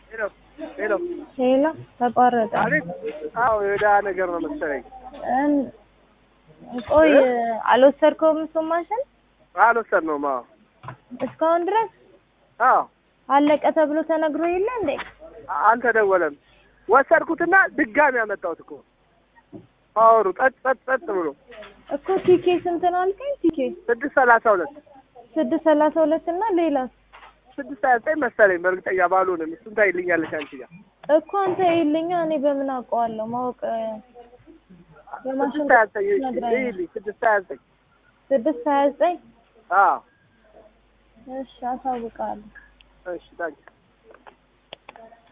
ሄሎ ሄሎ ሄሎ ተቋረጠ። አቤት። አዎ የዳ ነገር ነው መሰለኝ። እን- ቆይ አልወሰድከውም እሱን ማሽን አልወሰድነውም። አዎ እስካሁን ድረስ አዎ አለቀ ተብሎ ተነግሮ የለ እንዴ? አልተደወለም። ወሰድኩትና ድጋሚ ያመጣሁት እኮ አወሩ ጠጥ ጠጥ ጠጥ ብሎ እኮ ቲኬ ስንት ነው አልከኝ? ቲኬ ስድስት ሰላሳ ሁለት ስድስት ሰላሳ ሁለት እና ሌላ ስድስት ሀያ ዘጠኝ መሰለኝ በእርግጠኛ ባልሆንም እሱን ታይልኛለች አንቺ ጋር እኮ አንተ ይልኛ እኔ በምን አውቀዋለሁ? ማወቅ የማሽን ስድስት ሀያ ዘጠኝ ነግረኸኝ። ይልኝ ስድስት ሀያ ዘጠኝ ስድስት ሀያ ዘጠኝ አዎ እሺ አሳውቃለሁ። እሺ ታንኪ